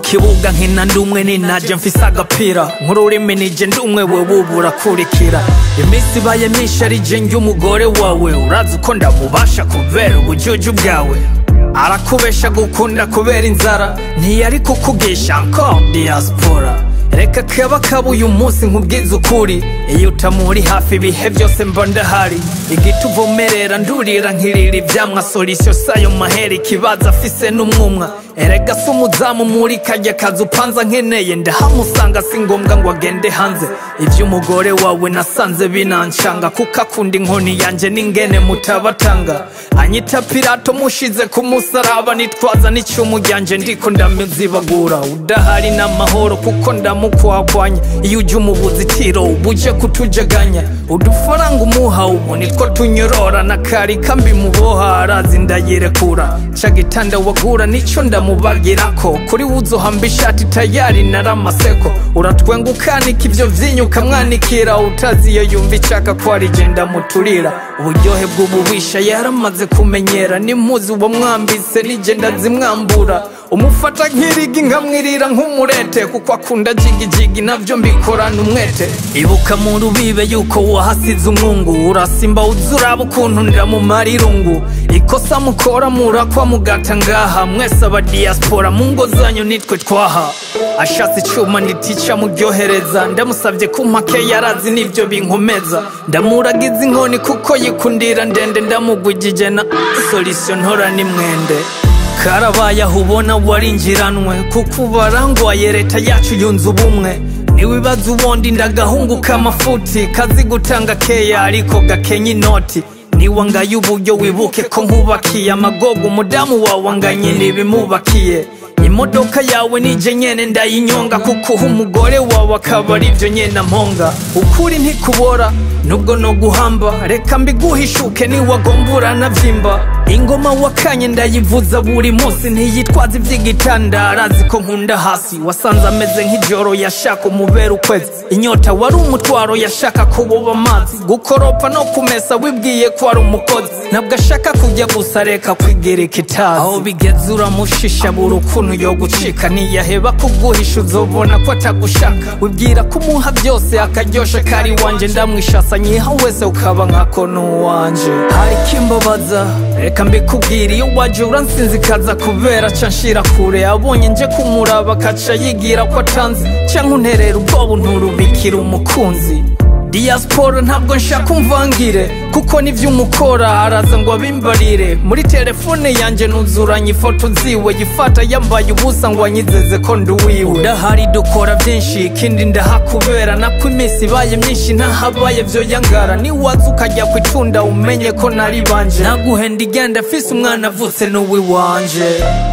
kibuga nkina ndumwe ninaje mfise agapira nk'ururimi nije ndumwe wewe ubu urakurikira iminsi ibaye myinshi ari je njye umugore wawe urazi uko ndamubasha kubera ubujuju bwawe arakubesha gukunda kubera inzara ntiyari kukugisha nko diaspora reka kaba kaba uyu munsi nkubwiza ukuri iyo utamuri hafi ibihe byose mba ndahari igiti uvomerera ndurira nkirira ivyamwa solisiyo sayo mahera ikibazo afise n'umwumwa erega si umuzamu muri kajya kazi upanza nkeneye ndahamusanga si ngombwa ngo agende hanze ivy'umugore wawe nasanze binancanga kuko akunda inkoni yanje n'ingene mutabatanga anyita pirato mushize ku musaraba nitwaza n'icumu ryanje ndiko ndamuzibagura udahari n'amahoro kuko ndamukwakwanya iyo uje umubuza itiro uba uje kutujaganya udufaranga umuha ubu nitwo tunyorora na kari kambi muboha arazi ndayirekura ca gitanda wagura nico ndamubagirako kuri wuzohamba ishati tayari naramaseko uratwenga ukanika ivyo vyinyu ukamwanikira utazi iyo yumva icaka ko ari je ndamuturira uburyohe bw'ububisha yaramaze kumenyera nimpuzi uwo mwambise nije ndazimwambura umufata nk'irigi nkamwirira nk'umurete kuko akunda jigijigi navyo mbikorana umwete ibuka mu rubibe yuko wahasize umwungu urasimba uzuraba ukuntu ndamumara irungu ikosa mukora murakwa mugata ngaha mwese aba diaspora mu ngo zanyu nitwe twaha ashatse icuma nditica muryohereza ndamusavye ku mpake yarazi n'ivyo binkomeza ndamuragiza inkoni kuko yikundira ndende ndamugwijije na solisiyo ntora n'imwende karabaye aho ubona warinjiranwe kuko ubarangwaye leta yacu yunze ubumwe niwibaza uwondi ndagahungu k'amafuti kazi gutanga keya ariko gakenya inoti niwangaye uburyo wibuke ko nkubakiye amagogo umudamu wawe anganye ntibimubakiye imodoka yawe nije nyene ndayinyonga kuko uha umugore wawe akaba ari byo nyene amponga ukuri ntikubora nubwo no guhamba reka mbiguhishuke niwagombura navyimba ingoma wakanye ndayivuza buri munsi ntiyitwaza ivy'igitanda arazi ko nkunda hasi wasanze ameze nk'ijoro yashaka umubera ukwezi inyota wari umutwaro yashaka kububa amazi gukoropa no kumesa wibwiye ko ari umukozi ntabwo ashaka kujya gusa reka kwigereka itazi aho bigeze uramushisha buri ukuntu yo gucika ntiyaheba kuguhisha uzobona ko atagushaka wibwira ko umuha byose akaryosha kari wanje ndamwishasa nyiha wese ukaba nkako n'uwanje hari kimbabaza reka mbikubwira iyo waje uransinzikaza kubera ca nshira kure abonye nje kumuraba akaca yigira ko atanzi canke unterera ubwoba nturubikira umukunzi diaspora ntabwo nshaka umvangire kuko nivyo umukora araza ngo abimbarire muri telefone yanje nuzuranye ifoto ziwe yifata yambaye ubusa ngo anyizeze ko ndi uwiwe udahari dukora byinshi ikindi ndahakubera nako iminsi ibaye myinshi ntahabaye vyo yangara niwaza ukajya kwitunda umenye ko nari banje naguhenda igenda afise umwana avutse n'uwiwanje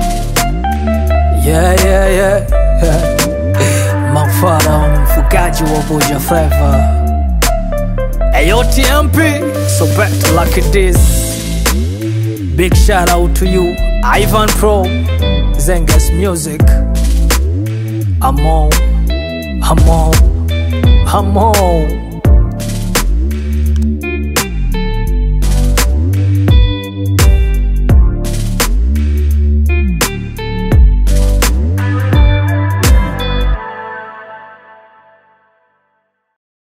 yeah, yeah, yeah, yeah. mafara mfugaji wa buja flava Ayo TMP, so better like this. Big shout out to you, Ivan Pro, Zengas Music. I'm on, I'm on, I'm on.